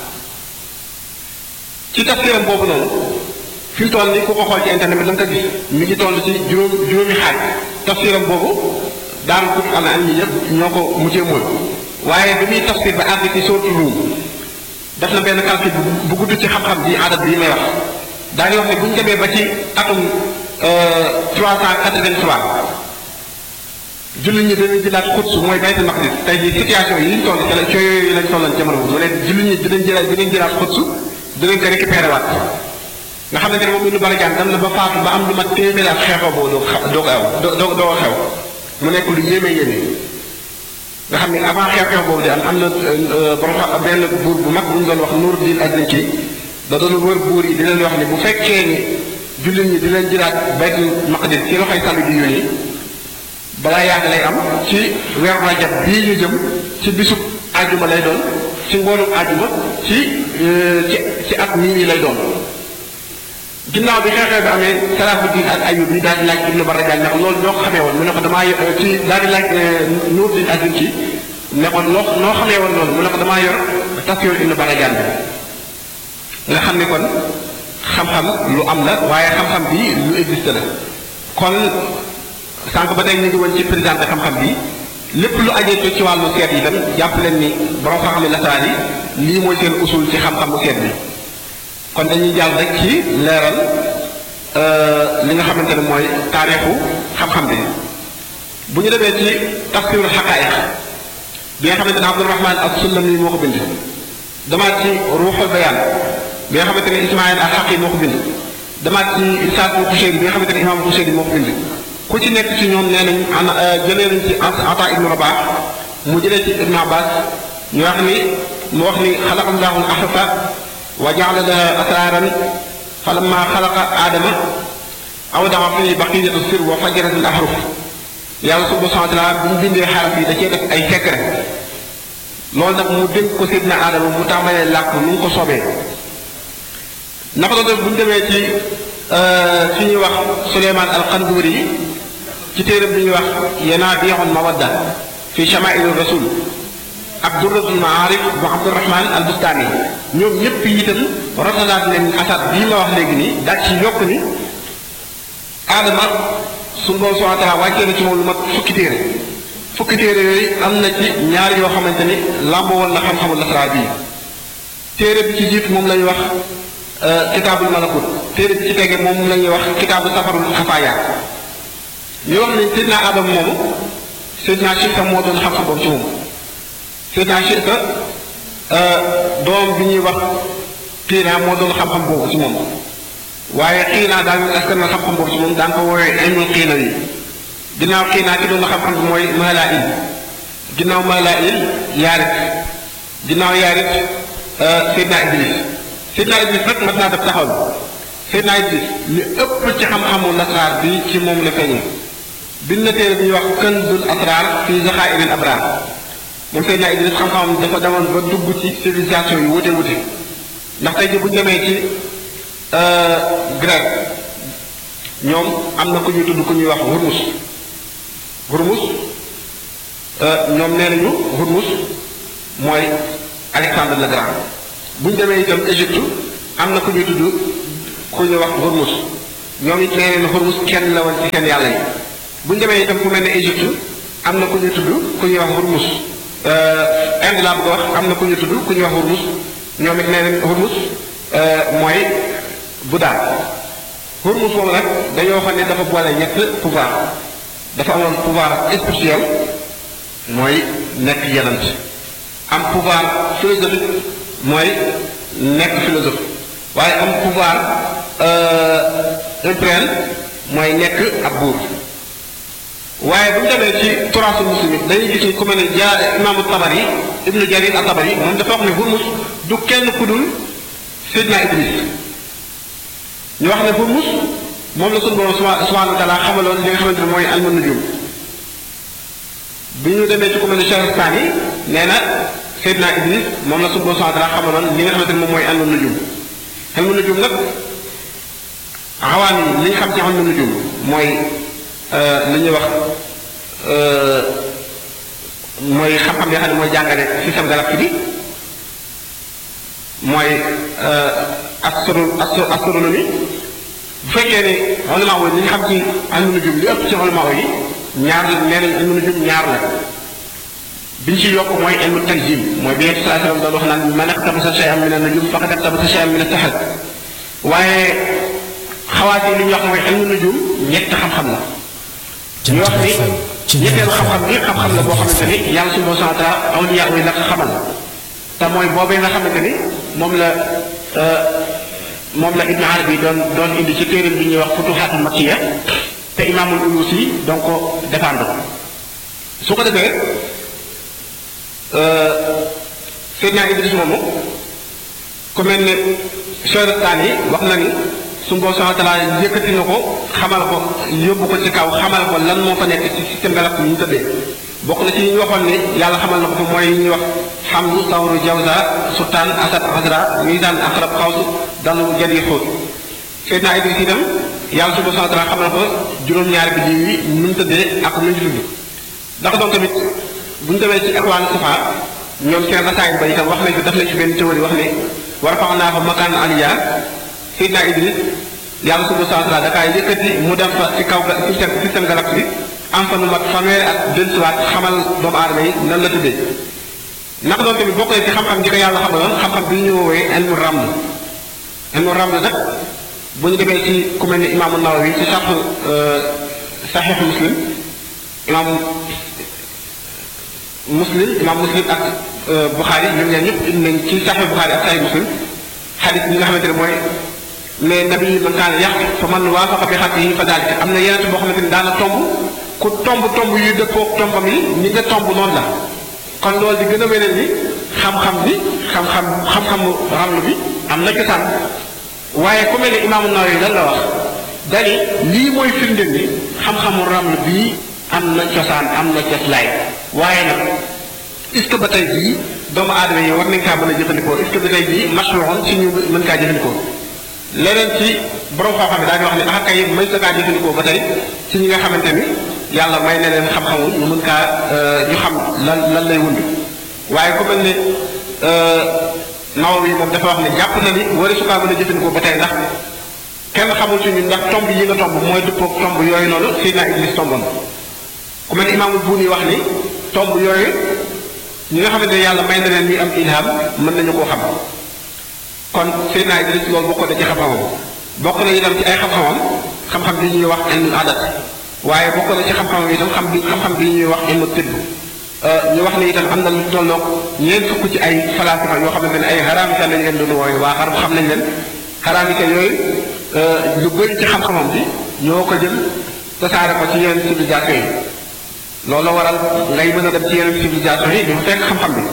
ci tafsiram boobu noonu fi mu toll nii ku ko xool ci internet bi da nga ko gis mi ngi toll ci juróom juróomi xaaj tafsiram boobu daan ko am na ñi ñëpp ñoo ko mujjee mooy waaye bi muy tafsir ba àgg ci sootu ruum def na benn calcul bu gudd ci xam-xam bi adat bii may wax daañu wax ne bu ñu demee ba ci atum 383 jullit ñi dañuy jëlaat xutsu mooy baytul maqdis tey jii situation yi ñu toll ci la cooy yooyu lañ tolloon jamono boobu mu ne jullit ñi dinañ jëlaat dinañ jëlaat xutsu dinañ ko récupéré waat nga xamante ne moom Ibnu Barjaan dem na ba faatu ba am lu mat téeméer ak xeexoo boobu doo ko doo ko aw doo doo ko xew mu nekk lu yéeme yéeme nga xam ne avant xew-xew boobu di am am na borom benn buur bu mag bu ñu doon wax Nuruddin Azinki da doon wër buur yi di leen wax ne bu fekkee ni jullit ñi dinañ jëlaat baytul maqdis ci loxoy sàll bi yónni balaa yàgg lay am ci weeru rajab bii ñu jëm ci bisub àjjuma lay doon ci ngoonu àjjuma ci ci ci at mii nii lay doon ginnaaw bi xeexee bi amee Salaahuddin ak Ayyub yi daal di laaj Ibnu Barjaan ne ko loolu ñoo ko xamee woon mu ne ko damaa ci daal di laaj Nuruddin Azinki ne ko noo noo xamee woon loolu mu ne ko damaa yor tafsir Ibnu Barjaan bi nga xam ne kon xam-xam lu am la waaye xam-xam bi lu existe la kon sànq ba tey ñu ngi woon ci présenté xam-xam bi lépp lu ajee ci wàllu seet yi tam jàpp leen ni borom xam-xam yi lasaraan yi lii mooy seen usul ci xam-xamu seet bi kon dañuy jàll rek ci leeral li nga xamante ne mooy taarixu xam-xam bi bu ñu demee ci tafsirul xaqaayiq bi nga xamante ne Abdurahman as-Sulami moo ko bind damaat ci ruuxul bayaan bi nga xamante ne Ismaïl al-Haqi moo ko bind damaat ci Isaaq Xuseyri bi nga xamante ne imaam Xuseyri moo ko bind ku ci nekk ci ñoom nee nañ an jëlee nañ ci Ata ibnu Rabah mu jëlee ci Ibnu Abbas ñu wax ni mu wax ni xalaqa allahu al-ahsa wa jaala laha asraaran falamma xalaqa aadama awdaa fi baqiyatu sir wa fajarat al-ahruf yàlla subhanahu wa taala bu mu bindee xaraf yi da cee def ay secret loolu nag mu dénk ko Seydina Aadama mu tàmbalee làkk nu mu ko soobee naka la bu ñu demee ci fi ñuy wax Suleymaan al-Qanduri yi ci téeram bi ñuy wax Yanaabiixul Mawadda fi Shamaa'il Rasul ak Durratul Maarif bu Abdurahman al-Bustaani ñoom ñëpp itam rotalaat leen asat bii ma wax léegi nii daal ci yokk ni Aadama suñu borom subhanahu wa taala wàccee na ci moom lu mat fukki téere fukki téere yooyu am na ci ñaar yoo xamante ni làmboo woon na xam-xamul lasraar bii téere bi ci jiitu moom la ñuy wax kitaabul malakut téere bi ci tege moom la ñuy wax kitaabu safarul xafaaya ñu wax ne Seydina Adama moomu Seydina Chita moo doon xam-xam boobu ci moom Seydina Chita doom bi ñuy wax Qiina moo doon xam-xam boobu ci moom waaye xiinaa daal askan na xam-xam boobu ci moom daan ko woowee ilmul xiina yi ginnaaw xiinaa ki doon na xam-xam bi mooy Maalail ginnaaw Maalail Yaarit ginnaaw Yaarit Seydina Idris Seydina Idris rek mat naa def taxaw bi Seydina Idris li ëpp ci xam-xamu lasraar bi ci moom la feeñee bind na téere bi ñuy wax Kanzul Asraar fi Zaxaa'iril Abraar moom Seydina Idris xam-xamam dafa demoon ba dugg ci civilisation yu wute wute ndax tey ji bu ñu demee ci grec ñoom am na ku ñuy tudd ku ñuy wax Hurmus Hurmus ñoom nee nañu Hurmus mooy Alexandre le Grand bu ñu demee itam Égypte am na ku ñuy tudd ku ñuy wax Hurmus ñoom it nee nañu Hurmus kenn la woon ci seen yàlla yi bu ñu demee itam ku mel ne Égypte am na ku ñuy tudd ku ñuy wax Hurmus Inde laa bëgg a wax am na ku ñuy tudd ku ñuy wax Hurmus ñoom it nee nañu Hurmus mooy Bouddha Hurmus moom nag dañoo xam ne dafa boole ñett pouvoir dafa amoon pouvoir spirituel mooy nekk yenant am pouvoir philosophique mooy nekk philosophe waaye am pouvoir impérial mooy nekk ab buur waaye bu ñu demee ci turaasul muslimin dañuy gis ni ku mel ne ja imaamu Tabari ibnu Jarir at-Tabari moom dafa wax ne Hurmus du kenn ku dul Seydina Idris ñu wax ne Hurmus moom la sunu borom subhanahu wa taala xamaloon li nga xamante ne mooy alma nujum bi ñu demee ci ku mel ne Shahrastani nee na Seydina Idris moom la sunu borom subhanahu wa taala xamaloon li nga xamante ne moom mooy alma nujum alma nujum nag xawaan yi li ñu xam ci alma nujum mooy li ñuy wax mooy xam-xam yoo xam ne mooy jàngale système galactique bi mooy astro astronomie bu fekkee ne ulama yi li ñu xam ci ilmu nujum li ëpp ci ulama yi ñaar la nee nañ ilmu nujum ñaar la bi ñu ci yokk mooy ilmu tanjim mooy bi Yonent sallallahu alayhi wa sallam doon wax naan man iqtabasa shay'an min an-nujum faqad iqtabasa shay'an min as-sihr waaye xawaat yi li ñu wax mooy ilmu nujum ñett xam-xam la ñu wax ni ñetteelu xam-xam bi xam-xam la boo xamante ni yàlla subhanahu wa ta'ala awliya yi la ko xamal te mooy boobee nga xamante ni moom la moom la Ibn Arabi doon doon indi ci téeram bi ñuy wax futuhatul makkiya te imaamul Uyusi donc ko défendre ko su ko defee Seydina Idris moomu ku mel ne Shahrastani wax na ni su boo subhanahu wa taala yëkkati na ko xamal ko yóbbu ko ci kaw xamal ko lan moo fa nekk ci système galactique ñu tëddee bokk na ci ñu waxoon ne yàlla xamal na ko fa mooy ñuy wax xamdu tawru jawza sultaan asad azra misaan aqrab xawsu dalu jadi xóot Seydina Idris itam yàlla subhanahu wa taala xamal ko juróom-ñaari bi jiw yi nu mu tëddee ak nu mu tudd ndax doon tamit bu ñu demee ci étoile safa ñoom seen rasaayil ba itam wax nañ ko def nañ ci benn théorie wax ne war fax naa fa makaan aliya Seydina Idris yàlla subhanahu wa taala da kaa yëkkati mu dem fa ci kaw ga système système galaxie bi am fa lu mat fanweeri at dellusiwaat xamal doomu aadama yi nan la tuddee naka doon tamit bokk na ci xam-xam di ko yàlla xamaloon xam-xam bi ñu woowee ilmu raml ilmu raml nag bu ñu demee ci ku mel ni imaamu Nawawi ci sax saxiix muslim imaam muslim imaam muslim ak Buxaari ñoom ñaar ñëpp indi nañ ci saxiix Buxaari ak saxiix muslim xadis bi nga xamante ne mooy mais nabi man kaana yàq fa man waafaqa bi xat yi fa daalika am na yeneen boo xamante ni daana tomb ku tomb tomb yu dëppoo tombam yi ñi nga tomb noonu la kon loolu di gën a weneen ni xam-xam bi xam-xam xam-xamu ramlu bi am na cosaan waaye ku mel ne imaamu Nawawi lan la wax dani lii mooy firndeel ni xam-xamu ramlu bii am na cosaan am na coslaay waaye nag est-ce que ba tey jii doomu aadama yi war nañ kaa mën a jëfandikoo est-ce que ba tey jii mashruun ci ñu mën kaa jëfandikoo leneen ci borom xam-xam yi daañu wax ne ah kay may sa kaa jëfandikoo ba tey ci ñi nga xamante ni yàlla may na leen xam-xamul ñu mën kaa ñu xam lan lan lay wund waaye ku mel ne Nawawi moom dafa wax ne jàpp na ni wari su kaa mën a jëfandikoo ba tey ndax kenn xamul ci ñun ndax tomb yi nga tomb mooy dëppoog tomb yooyu noonu Seydina Iblis tomboon ku mel ne imaamul Buuni wax ni tomb yooyu ñi nga xamante ne yàlla may na leen ñuy am ilham mën nañu koo xam kon Seydina Idris loolu bokk na ci xam-xamam bokk na itam ci ay xam-xamam xam-xam bi ñuy wax ilmul adat waaye bokk na ci xam-xamam itam xam bi xam-xam bi ñuy wax ilmu tibb ñu wax ne itam am na lu tolloog ñeent fukk ci ay falaasifa yoo xamante ne ay xaraamika lañ leen doon wooyu waa xar xam nañ leen xaraamika yooyu lu bëri ci xam-xamam bi ñoo ko jël tasaare ko ci yeneen civilisation yi loolu la waral ngay mën a dem ci yeneen civilisation yi di fekk xam-xam bi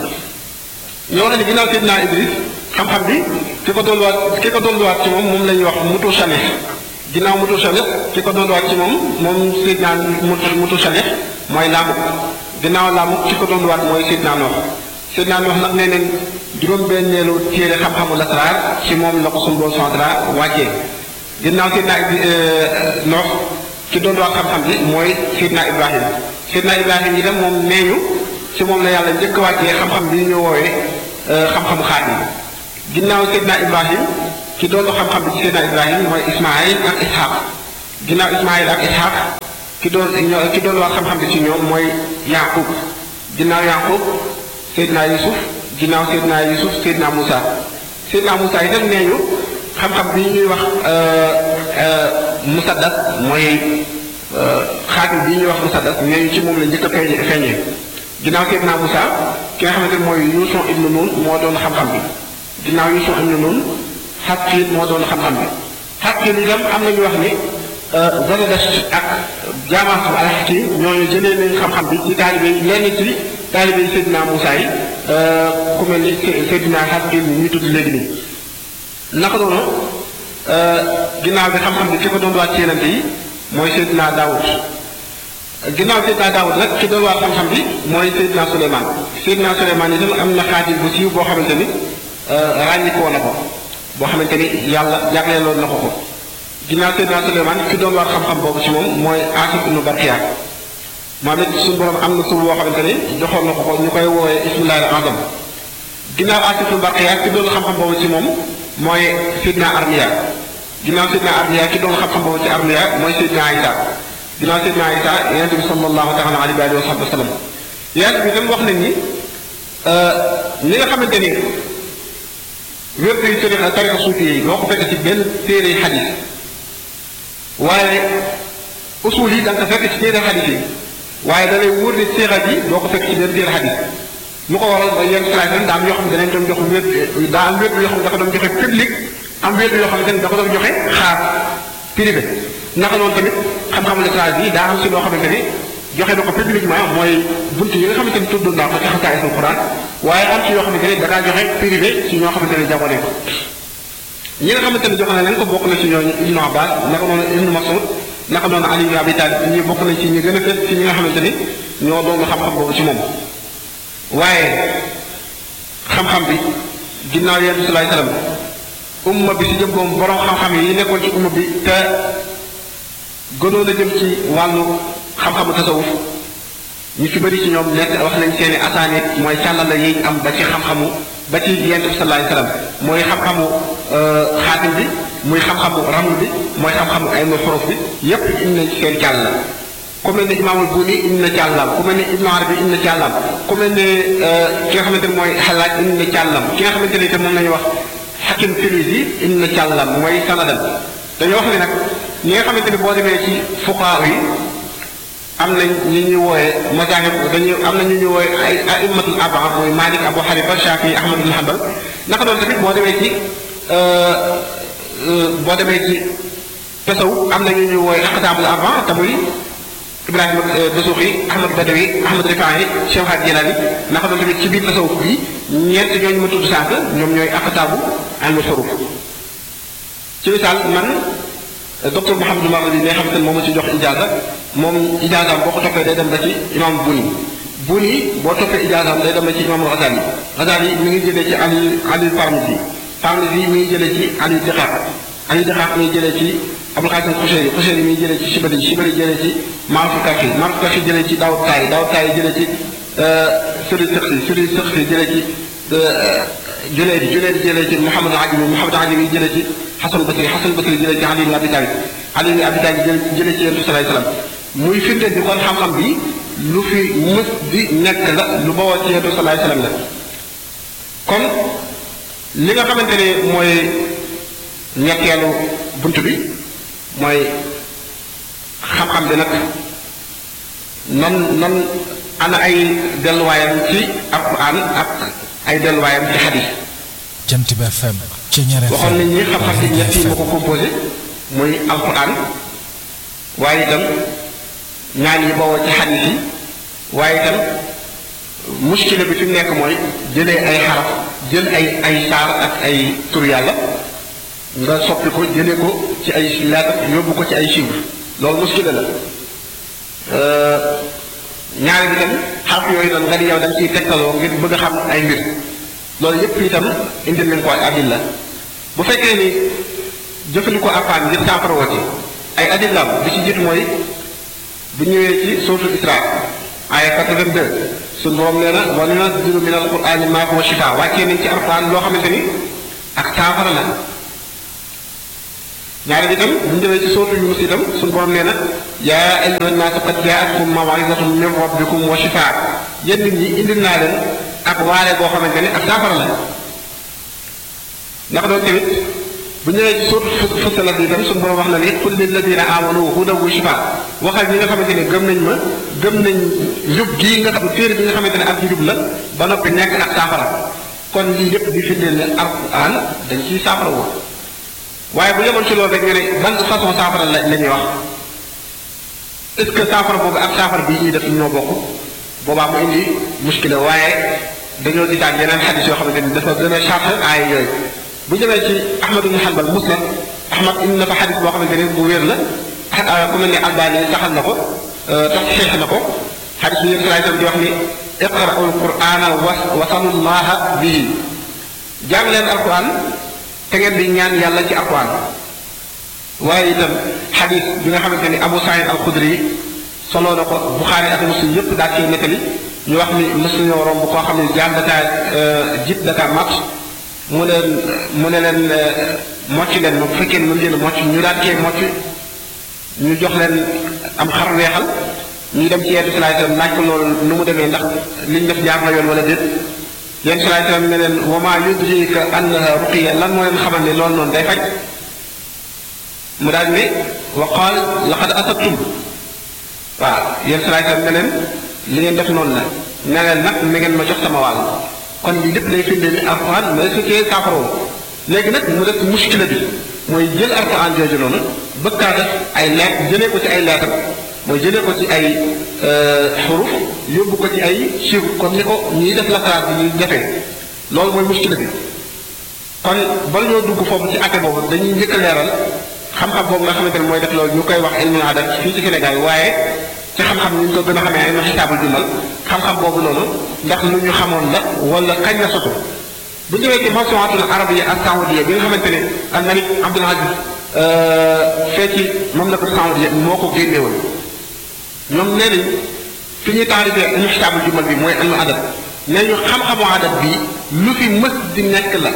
ñoo na ni ginnaaw Seydina Idris xam-xam bi ki ko dolluwaat ki ko dolluwaat ci moom moom la ñuy wax mutu chanet ginnaaw mutu chanet ki ko dolluwaat ci moom moom Seydina mutu mutu chanet mooy laamuk ginnaaw laamuk ki ko dolluwaat mooy Seydina Noox Seydina Noox nag nee neen juróom-benneelu téere xam-xamu lasraar ci moom la ko suñu boo centra wàccee ginnaaw Seydina Noox ki dolluwaat xam-xam bi mooy Seydina Ibrahim Seydina Ibrahim itam moom nee ñu ci moom la yàlla njëkk wàccee xam-xam bi ñu woowee xam-xamu xaat yi ginnaaw Seydina Ibrahim ki doolu xam-xam bi ci Seydina Ibrahim mooy Ismaayil ak Ishaq ginnaaw Ismaayil ak Ishaq ki doon ki doon wax xam-xam bi ci ñoom mooy Yaqub ginnaaw Yaqub Seydina Yusuf ginnaaw Seydina Yusuf Seydina Moussa Seydina Moussa itam nee ñu xam-xam bi ñuy wax musaddas mooy xaatim bi ñuy wax musaddas nee ñu ci moom la njëkk a feeñee feeñee ginnaaw Seydina Moussa ki nga xamante ne mooy Yuusu ibnu Nun moo doon xam-xam bi ginnaaw Yuusu ibnu Nun Xaqil moo doon xam-xam bi Xaqil itam am na ñu wax ni Zaradost ak Jaamaas al-Xaqi ñooñu jëlee nañ xam-xam bi ci taalibe yi lenn ci taalibe yi Seydina Moussa yi ku mel ni Seydina Xaqil ñu tudd léegi nii naka noonu ginnaaw bi xam-xam bi ki ko doon waat ci yenante yi mooy Seydina Daawud ginnaaw Seydina Daawud nag ki doon waat xam-xam bi mooy Seydina Souleymane Seydina Souleymane itam am na xaatim bu siiw boo xamante ni ràññikoo na ko boo xamante ni yàlla jagleeloon na ko ko ginnaaw Seydina Souleymane ki doon waat xam-xam boobu ci moom mooy Asif ibnu Barkiya moom it suñu borom am na tur boo xamante ni joxoon na ko ko ñu koy woowee ismullahi azam ginnaaw Asif ibnu Barkiya ki doon xam-xam boobu ci moom mooy Seydina Armiya ginnaaw Seydina Armiya ki doon xam-xam boobu ci Armiya mooy Seydina Isa ginnaaw Seydina Isa yonente bi sallallahu taala alayhi wa sahbihi wa sallam yonente bi tam wax nañ ni ñi nga xamante ni wérdu yi tarixa tarixa suufi yi doo ko fekk ci benn téere xadis waaye usul yi da nga ko fekk ci téere xadis yi waaye da lay wóor ni seexa ji doo ko fekk ci benn téere xadis lu ko waral ba yenn salaay daa am yoo xam ne danañ doon jox wér daa am wér yoo xam ne dafa doon joxe public am wér yoo xam ne dafa doon joxe xaar privé naka noonu tamit xam-xamu lettrage bi daa am si loo xamante ni joxe na ko publiquement mooy bunt yi nga xamante ni tudd naa ko ci xasaay sul Quran waaye am ci yoo xamante ni da daa joxe privé ci ñoo xamante ne jago ko ñi nga xamante ne joxe na leen ko bokk na ci ñooñu Ibnu Abbas naka noonu Ibnu Mas'ud naka noonu Ali ibn Abi Talib ñi bokk nañ ci ñi gën a fës ci ñi nga xamante ni ñoo doon xam-xam boobu ci moom waaye xam-xam bi ginnaaw yéen salaay salaam umma bi si jëm boom borom xam-xam yi nekkoon ci umma bi te gënoon a jëm ci wàllu xam-xamu tasawuf ñu ci bëri ci ñoom nekk wax nañ seeni asaanit mooy càllala yi am ba ci xam-xamu ba ci yent bi salaay salaam mooy xam-xamu xaatim bi muy xam-xamu raml bi mooy xam-xamu ay no xorof bi yépp indi nañ ci seen càll la ku mel ne imaamul Buuni indi na càllam ku mel ne Ibnu Arabi indi na càllam ku mel ne ki nga xamante ne mooy xalaaj indi na càllam ki nga xamante ne itam moom la ñuy wax xakim Tilusi indi na càllam mooy sanadam dañoo wax ne nag ñi nga xamante ne boo demee ci fuqaa yi am nañ ñu ñuy wooyee mazaahib dañuy am na ñu ñuy wooyee ay aimmatul arbaa mooy Malik Abu Hanifa Shafi Ahmad bin Hanbal naka doon tamit boo demee ci boo demee ci tasaw am na ñu ñuy wooyee aqtaabul arbaa te muy Ibrahima Dasuuxi Ahmad Badawi Ahmad Rifaahi Cheikh Hadj Jilani naka doon tamit ci biir tasawuf bi ñeent ñooñu ma tudd sànq ñoom ñooy aqtaabu ilmu suruf ci misaal man docteur Mouhamadou Mamadou bi nga xamante ne moom la ci jox ijaasa moom ijaasaam boo ko toppee day dem ba ci imam Buni Buni boo toppee ijaasaam day dem ba ci imam Ghazali Ghazali mi ngi jëlee ci Ali Ali Parmisi Parmisi mi ngi jëlee ci Ali Diqaaq Ali Diqaaq mi ngi jëlee ci Abul Qasim Xushayri Xushayri mi ngi jëlee ci Shibali Shibali jëlee ci Maaruf Kafi Maaruf Kafi jëlee ci Daawud Taay Daawud Taay jëlee ci Suri Sëqsi Suri Sëqsi jëlee ci Junayd Junayd jëlee ci Muhammad Ajmi Muhammad Ajmi jëlee ci Xasan Basri Xasan Basri jëlee ci Ali ibn Abi Talib Ali ibn Abi Talib jëlee ci Yonent salaay salaam muy firndeel bi kon xam-xam bi lu fi mës di nekk la lu bawoo ci Yonent salaay salaam la kon li nga xamante ne mooy ñetteelu bunt bi mooy xam-xam bi nag nan nan ana ay delluwaayam ci Alxuraan ak ay delluwaayam ci xadis jant bi FM Ceñeer FM waxoon nañ ni xam-xam bi ñett yi moo ko composé muy alquran waaye itam ñaan yi bawoo ci xadis yi waaye itam muskila bi fi mu nekk mooy jëlee ay xaraf jël ay ay saar ak ay tur yàlla nga soppi ko jëlee ko ci ay lettre yóbbu ko ci ay chiffres loolu muskila la ñaari bi tam xaraf yooyu noonu nga di yow da nga ciy tegtaloo ngir bëgg a xam ay mbir loolu yépp itam indil nañ ko ay adilla bu fekkee ni jëfandikoo alquran ngir saafara woo ci ay adillaam bi ci jiitu mooy bu ñëwee ci suratul isra aya 82 suñu borom nee na wa nunazzilu min alqurani ma huwa shifa wàccee nañ ci alquran loo xamante ni ak saafara la ñaari bi itam bu ñu demee ci suratul yunus itam suñu borom nee na yaa ayyuha nnaasu qad jaatkum mawizatun min rabbikum wa shifa yéen nit ñi indil naa leen ak waare boo xamante ni ak saafara la ndax doon tamit bu ñëwee ci suut Fussilat bi itam suñu borom wax na ni qul lilladina amanu hudan wa shifa waxal ñi nga xamante ne gëm nañ ma gëm nañ njub gii nga xam téere bi nga xamante ne ak njub la ba noppi nekk ak saafara kon lii lépp di firndeel ne alquran dañ ciy saafara woo waaye bu yemoon ci loolu rek nga ne ban façon saafara la la ñuy wax est ce que saafara boobu ak saafara bii ñuy def ñoo bokk boobaa mu indi muskila waaye dañoo gisaat yeneen xadis yoo xamante ni dafa gën a charge aaya yooyu bu ñëwee ci Ahmad ibn Hanbal musnad Ahmad indi na fa xadis boo xamante ni bu wér la ku mel ni Albani saxal na ko tax xeex na ko xadis bi yéen salaay di wax ni iqra'u alqur'ana wasalullaha bihi jàng leen alquran te ngeen di ñaan yàlla ci alquran waaye itam xadis bi nga xamante ni Abu Saïd al-Khudri soloo na ko Buxaari ak Muslim yëpp daal cee nettali ñu wax ni mës nañoo romb koo xam ne jaan dakaa jib dakaa mat mu leen mu ne leen mocc leen ma bu fekkee ne mën leen mocc ñu daal cee mocc ñu jox leen am xar weexal ñu dem ci yenn salaay salaam laaj ko loolu nu mu demee ndax liñ def jaar na yoon wala déet yenn salaay salaam ne leen wa maa yudrika annaha ruqiya lan moo leen xamal ne loolu noonu day faj mu daal ne wa qaal laqad asabtum waaw yenn salaay salaam ne leen li ngeen def noonu la ne leen nag na ngeen ma jox sama wàll kon lii lépp lay firndeel ni alquran ma su cee saafaroo léegi nag mu def muskila bi mooy jël alquran jooju noonu bëgg kaa def ay leet jëlee ko ci ay leetar mooy jëlee ko ci ay xuruf yóbbu ko ci ay chiffre comme ni ko ñuy def lasaraat bi ñuy defee loolu mooy muskila bi kon bala ñoo dugg foofu ci atte boobu dañuy njëkk a leeral xam-xam boobu nga xamante ne mooy def loolu ñu koy wax ilmu adat fii ci Sénégal waaye ci xam-xam ni ñu ko gën a xamee ay na xisaabul jumal xam-xam boobu noonu ndax lu ñu xamoon la wala kañ la sotu bu ñëwee ci mawsuatul arabiyya ak saoudiya bi nga xamante ne al malik Abdul Aziz fee ci mamlakatu saoudiya moo ko génnewoon ñoom nee nañ fi ñuy taarifee ilmu xisaabul jumal bi mooy ilmu adat nee ñu xam-xamu adat bi lu fi mës di nekk la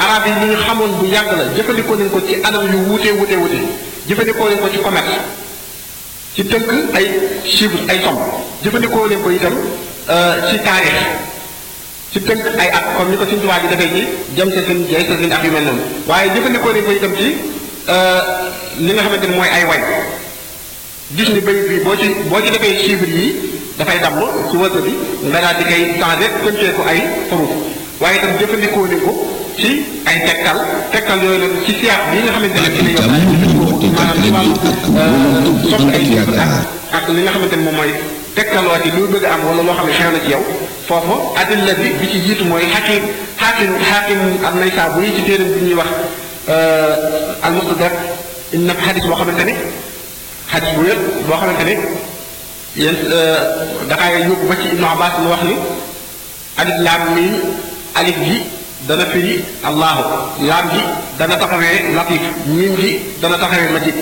arab yi li ñu xamoon bu yàgg la jëfandikoo nañ ko ci anam yu wuute wuute wuute jëfandikoo nañ ko ci commerce ci tënk ay chiffres ay somme jëfandikoo nañ ko itam ci taarix ci tënk ay at comme ni ko suñu tubaab bi defee ci jëm sa seen jay sa seen ak yu mel noonu waaye jëfandikoo nañ ko itam ci li nga xamante ni mooy ay way gis ni bayit bi boo ci boo ci defee chiffres yi dafay damm ci wërsëg bi nga daal di koy changé pëncee ko ay xuruf waaye itam jëfandikoo nañ ko ci ay tegtal tegtal yooyu nag ci siyaat bi nga xamante ne ci la yor maanaam ci wàllu soppi ay chiffres ak ak li nga xamante ne moom mooy tegtaloo ci lu bëgg am wala loo xam ne xew na ci yow foofu adilla bi bi ci jiitu mooy xakim xakim xakim am nay saa bu yi ci téeram bi ñuy wax al mustadrak inna xadis boo xamante ne xadis bu wér boo xamante ne yéen dafay yóbbu ba ci ibnu abbas mu wax ni alif laam miim alif gi dana firi allahu laam gi dana taxawee latif miim gi dana taxawee majid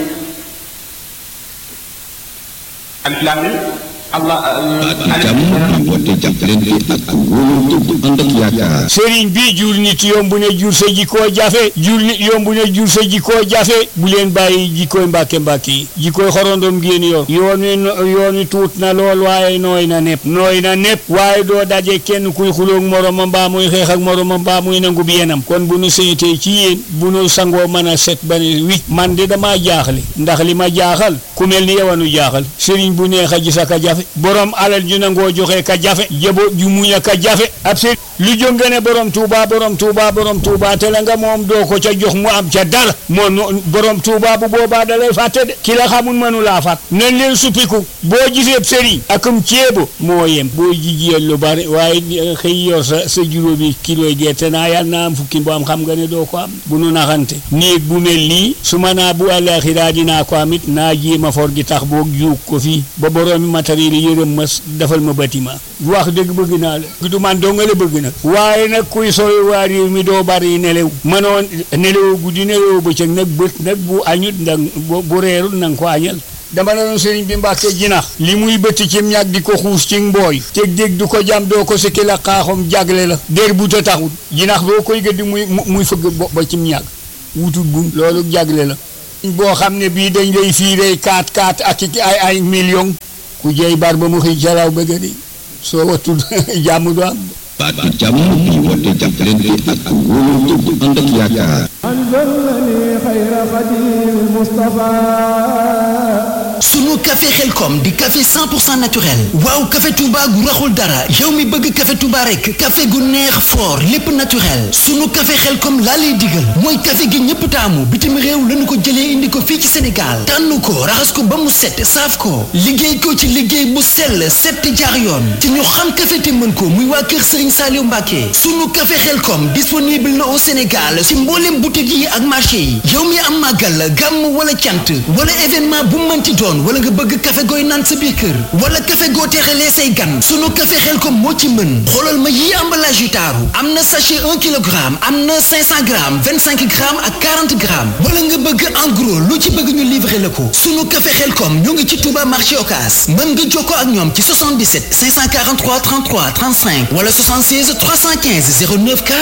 alif laam miim allah jàmm woote jàppalante ak wóolu dëgg ànd ak yaakaar sëriñ bi jur nit yomb ne jur sa jikkoo jafe jur nit yomb ne jur sa jikkoo jafe bu leen bàyyi jikkooy mbàkke mbàkke yi jikkooy xorondom ngeen yor yoon wi yoon wi tuut na lool waaye nooy na nepp nooy na nepp waaye doo daje kenn kuy xuloog moromam mbaa muy xeex ak moromam mbaa muy nangu bi yenam kon bu nu seetee ci yéen bu nu sangoo mën a set ba ne wicc man de damaa jaaxle ndax li ma jaaxal ku mel ni yow a nu jaaxal sëriñ bu neex a gis ak a jafe borom alal ju nangoo joxe ka jafe jabo ju muñ a ka jafe ab sëriñ lu jóge ne borom tuuba borom tuuba borom tuuba te la nga moom doo ko ca jox mu am ca dara moom borom tuuba bu boobaa da lay fàtte de ki la xamul mënu laa fàtt nañ leen suppiku boo gisee sëriñ akum ceebo moo yem boo jigéen lu bari waaye xëy yor sa sa juróomi kiloy gerte naa yàlla naa am fukki bu am xam nga ne doo ko am bu nu naxante néeg bu mel nii su ma naa bu àllaaxiraa dinaa ko amit naa jéema for gi tax boog juug ko fii ba boroomi matériel yi yërëm ma defal ma bâtiment wax dëgg bëgg naa la du man doo nga la bëgg nag waaye nag kuy sooy waa réew mi doo bari nelew mënoon nelew guddi nelew bëccëg nag bët nag bu añut ndag bu reerul nanga ko añal dama la doon sëriñ bi mbàkke jinax li muy bëtt cim ñag di ko xuus ci mbooy teg dégg du ko jam doo ko sikki la xaaxam jagle la dér bu ta taxut jinax boo koy gëddi muy muy fëgg ba cim ñag wutut bun loolu jagle la boo xam ne bii dañ lay fiirey kaat kaat ak ay ay million ku jey bar ba mu xëy jalaw bëgg di soo wattul jàmm du am baatu jàmm bi woote jàppalante ak wóolu dëgg ànd ak yaakaar sunu café xelkom di café 100% naturel waaw café Touba gu raxul dara yow mi bëgg café Touba rek café gu neex fort lépp naturel sunu café xelkom laa lay digal mooy café gi ñëpp taamu bitim réew lañu ko jëlee indi ko fii ci Sénégal tànn ko raxas ko ba mu set saaf ko liggéey ko ci liggéey bu sell set jaar yoon te ñu xam café te mën ko muy waa kër Serigne Saliou Mbacké sunu café xelkom disponible na au Sénégal ci mboolem boutique yi ak marché yi yow mi am màggal gàmm wala cant wala événement bu mënti doon wala nga bëgg café gooy naan sa biir kër wala café goo teexalee say gan sunu café xelkom moo ci mën xoolal ma yii emballage yu taaru am na sachet 1 kilogramme am na 500 grammes 25 grammes ak 40 grammes wala nga bëgg en gros lu ci bëgg ñu livrer la ko sunu café xelkom ñoo ngi ci Touba marché Ocass mën nga jokkoo ak ñoom ci 77 543 33 35 wala 76 315 09